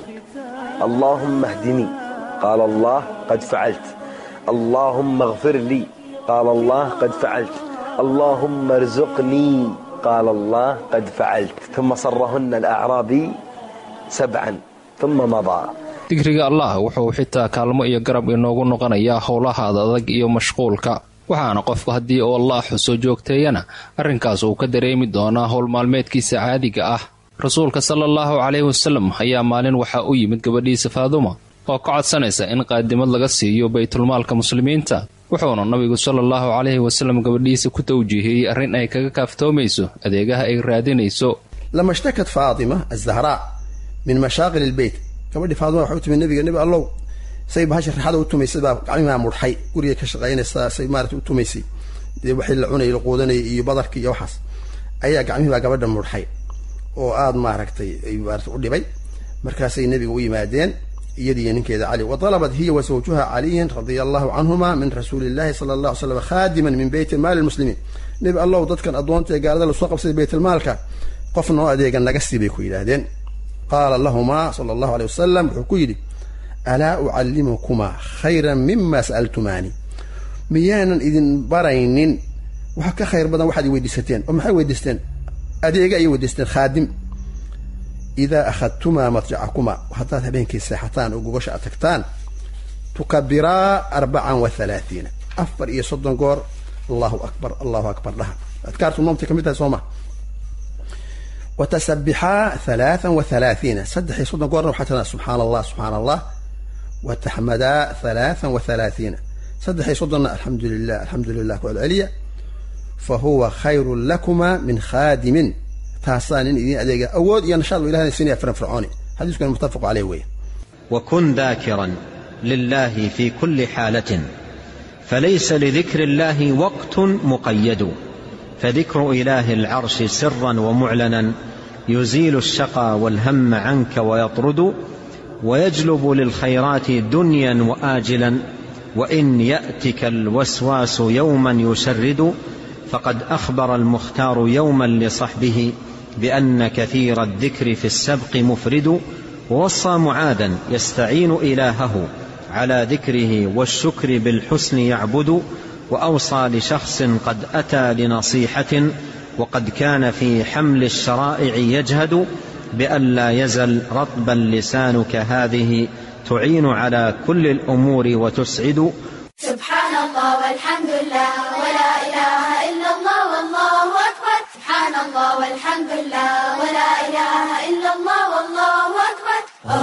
اللهم اهدني قال الله قد فعلت اللهم اغفر لي قال الله قد فعلت اللهم ارزقني قال الله قد فعلت ثم صرهن الأعرابي سبعا ثم مضى
dikriga allah wuxuu xitaa kaalmo iyo garab inoogu noqonayaa howlahaada adag iyo mashquulka waxaana qofku haddii uu allah xuso joogteeyana arrinkaas uu ka dareemi doonaa howl maalmeedkiisa caadiga ah rasuulka sala allahu caleyhi wasalem ayaa maalin waxaa u yimid gabadhiisa faaduma oo ka codsanaysa in qaadimad laga siiyo baytulmaalka muslimiinta wuxuuna nabigu sala allahu caleyhi wasalem gabadhiisa ku tawjiihiyey arrin ay kaga kaaftoomayso adeegaha ay raadinayso
lama shtakat faatima azahraa min mashaaqil ilbeyt gabadhii faadima waxay u timi nabiga nebi allow say bahasha raaxada u tumaysay baa gacmihaa mudhay guriga ka shaqaynaysaa say maarata u tumaysay dee waxii la cunayay la quudanayay iyo badarkii iyo waxaas ayaa gacmihii baa gabadha mudhay oo aada maaragtay ay maarata u dhibay markaasay nebiga u yimaadeen iyadiiyo ninkeeda cali wa dalabat hiya wa zawjuha caliyan radia allahu canhuma min rasuuli illahi sala allah ly slam khaadiman min beyti maali lmuslimiin nebi allow dadkan addoonta ee gaalada lasoo qabsaday baytulmaalka qof noo adeega naga sii bay ku yidhaahdeen qaala lahumaa sala allahu aleyh wasalam wuxuu ku yidhi alaa ucallimukumaa khayran mima sa'altumaani miyaanan idin baraynin wax ka khayr badan waxaad i weydiisateen oo maxay weydiisteen adeega ayay weydiisteen khaadim idaa akhadtumaa madjacakumaa haddaad habeenkii seexataan oo gogosha aad tagtaan tukabiraa arbacan wa halaathiina afar iyo soddon goor allahu akbar allahu akbar dhaha adkaartu noomtay ka mid tahay soo ma watasabixaa halaathan wa halaathiina saddex iyo soddon goorna waxaa tiraa subxaana allah subxaana allah wataxmadaa halaathan wa halaathiina saddex iyo soddonna alxamdu lilah alxamdu lilah ku celceliya fa huwa khayrun lakuma min khaadimin taasaa nin idiin adeega awood iyo nashaad buu ilahna siinaya firfircooni xadiiskuna muttafaqu caleyh weeye
وكن ذاكرا لله في كل حالة فليس لذكر الله وقت مقيد فذكر إله العرش سرا ومعلنا يزيل الشقى والهم عنك ويطرد ويجلب للخيرات دنيا وآجلا وإن يأتك الوسواس يوما يشرد فقد أخبر المختار يوما لصحبه بأن كثير الذكر في السبق مفرد ووصى معاذا يستعين إلهه على ذكره والشكر بالحسن يعبد وأوصى لشخص قد أتى لنصيحة وقد كان في حمل الشرائع يجهد بأن لا يزل رطبا لسانك هذه تعين على كل الأمور وتسعد
سبحان الله والحمد لله ولا إله إلا الله والله أكبر سبحان الله والحمد لله ولا إله إلا الله والله أكبر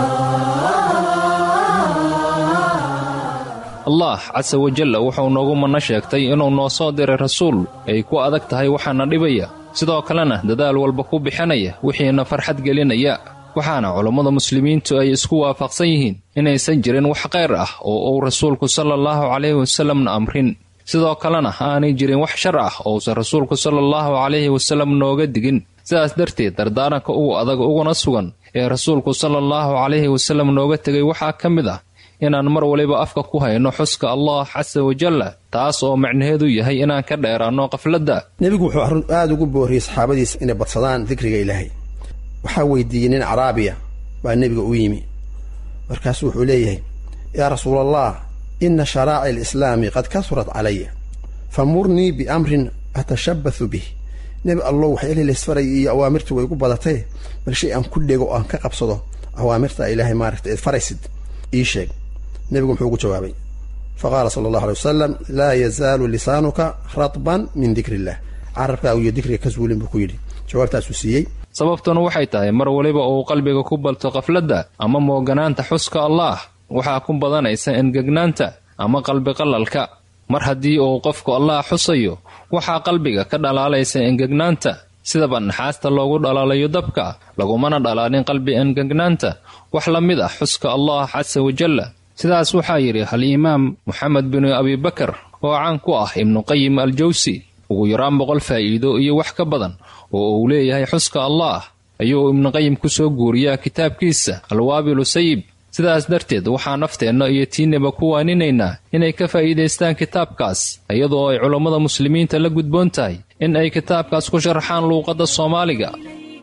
allah casa wajalla wuxuu noogu manno sheegtay inuu noo soo diray rasuul ay ku adag tahay waxaana dhibaya sidoo kalena dadaal walba ku bixinaya wixiina farxad gelinaya waxaana culammada muslimiintu ay isku waafaqsan yihiin inaysan jirin wax khayr ah oo uu rasuulku salaallahu calayhi wasalamna amrin sidoo kalena aanay jirin wax shar ah ousan rasuulku salaallahu calayhi wasalam nooga digin sidaas darteed dardaaranka ugu adag uguna sugan ee rasuulku salaallahu calayhi wasalam nooga tegay waxaa ka mid ah inaan mar waliba afka ku hayno xuska allah casa wajalla taas oo macnaheedu yahay inaan ka dheeraanno qafladda
nebigu wuxuu arrin aada ugu booriyey saxaabadiisa inay badsadaan dikriga ilaahay waxaa weydiiyey nin caraabiya baa nebiga u yimi markaasu wuxuu leeyahay yaa rasuulallah ina sharaaci alislaami qad kasurat calaya famurnii biamrin atashabbathu bih nebi allow waxyaalihi laysfaray iyo awaamirtu way igu badatay bal shay aan ku dhego oo aan ka qabsado awaamirta ilaahay maaragta eed faraysid ii sheeg nebigu muxuu ugu jawaabay faqaala sala allahu alay wasalam laa yazaalu lisaanuka ratban min dikri illah carabkaagu iyo dikriga ka suulin buu ku yidhi jawaabtaasuu siiyey
sababtuna waxay tahay mar waliba uu qalbiga ku balto qafladda ama mooganaanta xuska allaah waxaa ku badanaysa engegnaanta ama qalbiqalalka mar haddii uu qofku allaah xusayo waxaa qalbiga ka dhalaalaysa engegnaanta sidaba naxaasta loogu dhalaalayo dabka lagumana dhalaalin qalbi engegnaanta wax la mid ah xuska allah casa wajalla sidaas waxaa yidhi al-imaam moxamed binu abibakar oo caan ku ah ibnuqayim al jawsi ugu yaraan boqol faa'iido iyo wax ka badan oo uu leeyahay xuska allaah ayuu ibnuqayim ku soo guuriyaa kitaabkiisa alwaabilu sayib sidaas darteed waxaa nafteenna iyo tiinaba ku waaninaynaa inay ka faa'iidaystaan kitaabkaas iyadoo ay culammada muslimiinta la gudboon tahay in ay kitaabkaas ku sharaxaan luuqadda soomaaliga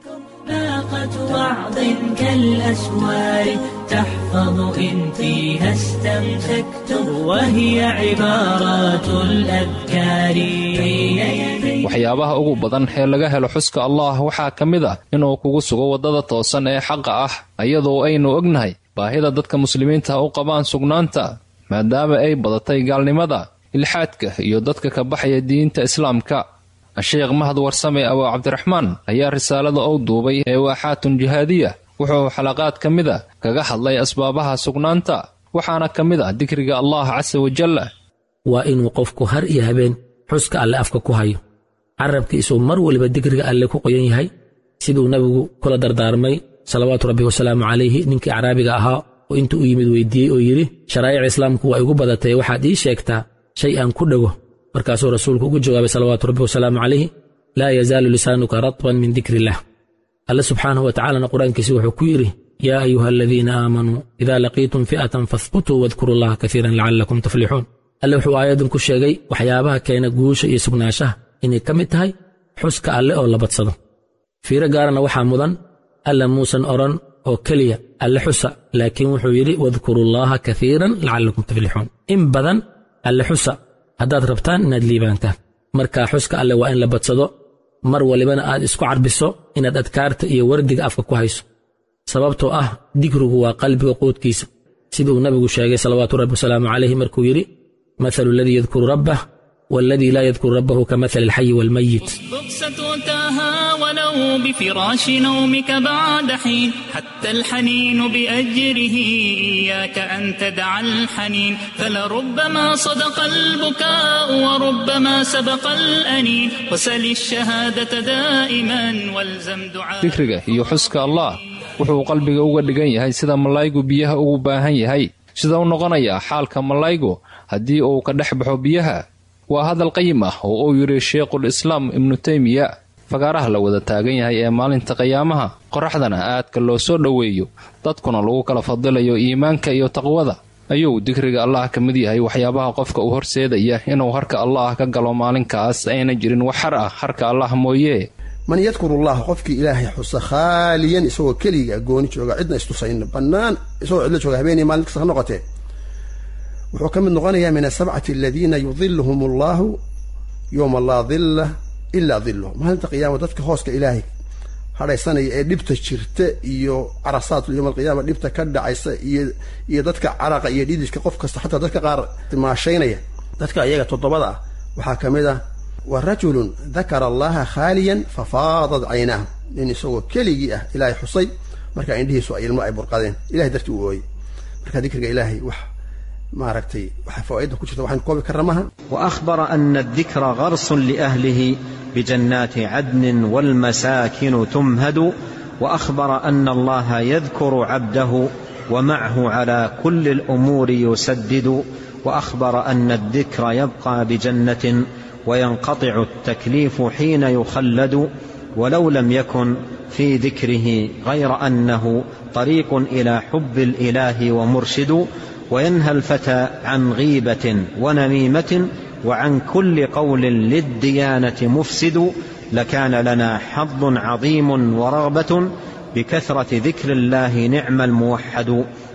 باقة وعظ كالأسوار تحفظ إن فيها استمسكتم وهي عبارات الأذكار
waxyaabaha ugu badan ee laga helo xuska allah waxaa ka mid ah inuu kugu sugo waddada toosan ee xaqa ah iyadoo aynu ognahay baahida dadka muslimiinta u qabaan sugnaanta maadaama ay badatay gaalnimada ilxaadka iyo dadka ka baxaya diinta islaamka sheekh mahad warsame abu cabdiraxmaan ayaa risaalada ou duubay ee waaxaatun jihaadiya wuxuu xalaqaad ka mid a kaga hadlay asbaabaha sugnaanta waxaana ka mid ah dikriga allah casa wajalla
waa inuu qofku har iyo habeen xuska alle afka ku hayo carabkiisuu mar waliba dikriga alle ku qoyan yahay siduu nebigu kula dardaarmay salawaatu rabbi wasalaamu calayhi ninkii caraabiga ahaa oo intuu u yimid weydiiyey oo yidhi sharaa'ic islaamku waa igu badatay waxaad ii sheegtaa shay aan ku dhego markaasuu rasuulku ugu jawaabay salawaatu rabbi wasalaamu calayhi laa yazaalu lisaanuka ratban min dikri illah alle subxaanahu wa tacaalana qur-aankiisi wuxuu ku yidhi yaa ayuha aladiina aamanuu idaa laqiitum fi'atan fahbutuu wadkuru allaha kaiiran lacallakum tuflixuun alle wuxuu aayadan ku sheegay waxyaabaha keena guusha iyo sugnaanshaha inay ka mid tahay xuska alle oo la badsado fiiro gaarana waxaa mudan alla muusan odhan oo keliya alle xusa laakiin wuxuu yidhi wadkurullaaha kaiiran lacallakum tuflixuun in badan alle xusa haddaad rabtaan inaad liibaantaan marka xuska alle waa in la badsado mar walibana aad isku carbiso inaad adkaarta iyo wardiga afka ku hayso sababtoo ah dikrigu waa qalbiga quudkiisa siduu nabigu sheegay salawaatu rabbi wasalaamu calayhi markuu yidhi mathalu aladii yadkuru rabbah والذي لا يذكر ربه كمثل الحي والميت
بؤسة أتاها ولو بفراش نومك بعد حين حتى الحنين بأجره إياك أن تدع الحنين فلربما صدق البكاء وربما سبق الأنين وسل الشهادة دائما والزم دعاء
dikriga iyo xuska allah wuxuu qalbiga uga dhigan yahay sida malaygu biyaha ugu baahan yahay sida u noqonayaa xaalka malaygu haddii uu ka dhex baxo biyaha waa hadal qayim ah oo uu yidhi sheikhul islaam ibnu teymiya fagaaraha la wada taagan yahay ee maalinta qiyaamaha qoraxdana aadka loo soo dhoweeyo dadkuna lagu kala fadilayo iimaanka iyo taqwada ayuu dikriga allah ka mid yahay waxyaabaha qofka u horseedaya inuu harka allah ka galo maalinkaas ayna jirin wax har ah harka allah mooye
man yadkuru llaha qofkii ilaahay xusa khaaliyan isagoo keliga gooni jooga cidna istusayna bannaan isagoo cidla jooga habeenii maalin kasta ha noqotee wuxuu ka mid noqonayaa min asabcati aladiina yudiluhum allahu yowma laa dilla ilaa diluh maalinta qiyaama dadka hooska ilaahay hadhaysanaya ee dhibta jirta iyo carasaat yowma alqiyaama dhibta ka dhacaysa iyo iyo dadka caraqa iyo dhididka qof kasta xataa dadka qaar maashaynaya dadka iyaga toddobada ah waxaa ka mid ah wa rajulun dakara allaha khaaliyan fafaadat caynaahu nin isagoo keligii ah ilaahay xusay markaa indhihiisu ay ilmo ay burqadeen ilahay dartii u ooyey marka dikriga ilaahay wax maaragtay waxa fawaaidda ku jirta waxaan koobi karna maaha
واخبر ان الذكر غرس لاهله بجنات عدن والمساكن تمهد واخبر ان الله يذكر عبده ومعه على كل الامور يسدد واخبر ان الذكر يبقى بجنه وينقطع التكليف حين يخلد ولو لم يكن في ذكره غير انه طريق الى حب الاله ومرشد وينهى الفتى عن غيبه ونميمه وعن كل قول للديانه مفسد لكان لنا حظ عظيم ورغبه بكثره ذكر الله نعم الموحد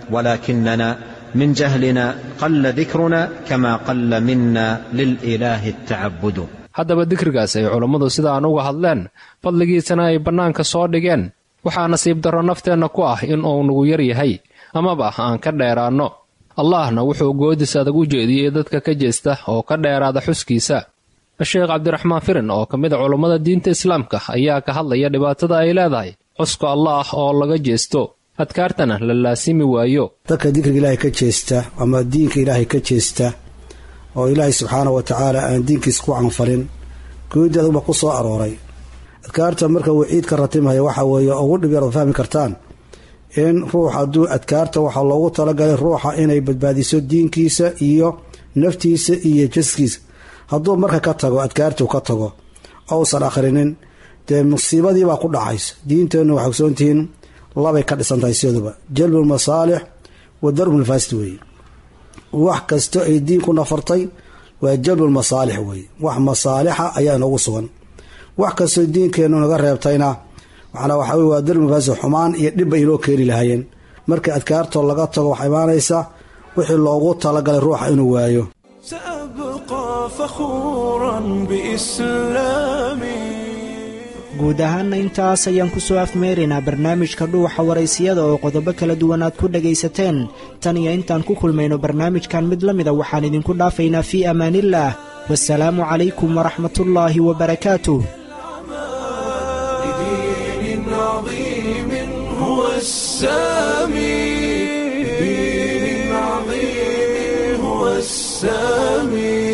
ولكننا من جهلنا قل ذكرنا كما قل منا للاله التعبد
haddaba dikrigaas ay culammadu sidaan uga hadleen fadligiisana ay bannaanka soo dhigeen waxaa nasiib darro nafteenna ku ah in uu nagu yar yahay amaba aan ka dheeraanno allahna wuxuu goodis adag u jeediyey dadka ka jeesta oo ka dheeraada xuskiisa sheekh cabdiraxmaan firin oo ka mid a culammada diinta islaamka ayaa ka hadlaya dhibaatada ay leedahay xuska allaah oo laga jeesto adkaartana la laasimi waayo
dadka dikriga ilaahay ka jeesta ama diinka ilaahay ka jeesta oo ilaahay subxaana wa tacaala aan diinkiisa ku canfalin goodi aduba ku soo arooray adkaarta marka waciid ka ratimaya waxa weeye ugu dhib yar ad fahmi kartaan in ruux hadduu adkaarta waxaa loogu talagalay ruuxa inay badbaadiso diinkiisa iyo naftiisa iyo jaskiisa hadduu marka ka tago adkaartuu ka tago ousan akhrinin dee musiibadiibaa ku dhacaysa diinteennu waxay ogsoontihiin labay ka dhisan tahay siyaduba jalbul masaalix wa darbul faasid weeye wax kasto ay diinku nafartay waa jalbul masaalix weeye wax masaalixa ayaa inoogu sugan wax kastoo diinkeennu naga reebtayna macnaa waxaa wey waa darbul faasid xumaan iyo dhibba inoo keeni lahaayeen marka adkaartoo laga tago waxaa imaanaysa wixii loogu talagalay ruuxa inuu waayo
سأبقى فخورا بإسلامي
guud ahaanna intaas ayaan ku soo afmeeraynaa barnaamijka dhuuxa waraysiyada oo qodobo kala duwan aad ku dhagaysateen tan iyo intaan ku kulmayno barnaamijkan mid la mida waxaan idinku dhaafaynaa fii amaaniillaah wasalaamu calaykum waraxmatullaahi wabarakaatuh
لدين عظيم هو السامي لدين عظيم هو السامي